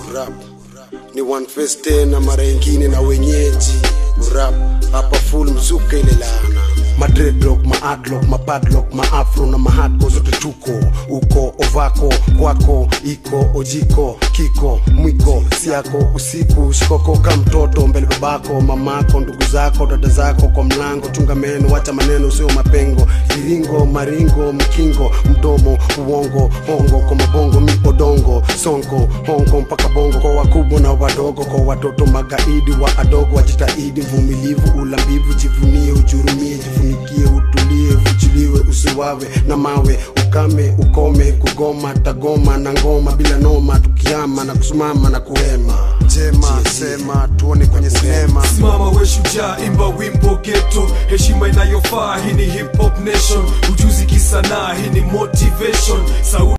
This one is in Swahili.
urap ni one face tena mara ingine na wenyeji urap hapa full mzuka ile laana madredlock maadlock mapadlock maafro na mahadko zote tuko uko ovako kwako iko ojiko kiko mwiko siako usiku shikoko ka mtoto mbele babako mamako ndugu zako dada zako kwa mlango chunga meno wacha maneno sio mapengo iringo maringo mkingo mdomo uongo hongo kwa mabongo mi odongo sonko hongo mpaka bongo kwa wakubwa na wadogo kwa watoto magaidi wa adogo wajitahidi mvumilivu ulambivu jivunie ujurumie jifunikie utulie ufuchiliwe usiwawe na mawe ukame ukome kugoma tagoma na ngoma bila noma tukiama na kusimama na kuhema jema sema tuone kwenye sinema simama we shujaa imba wimbo geto heshima inayofaa hii ni hip hop nation ujuzi kisanaa hii ni motivation Sauti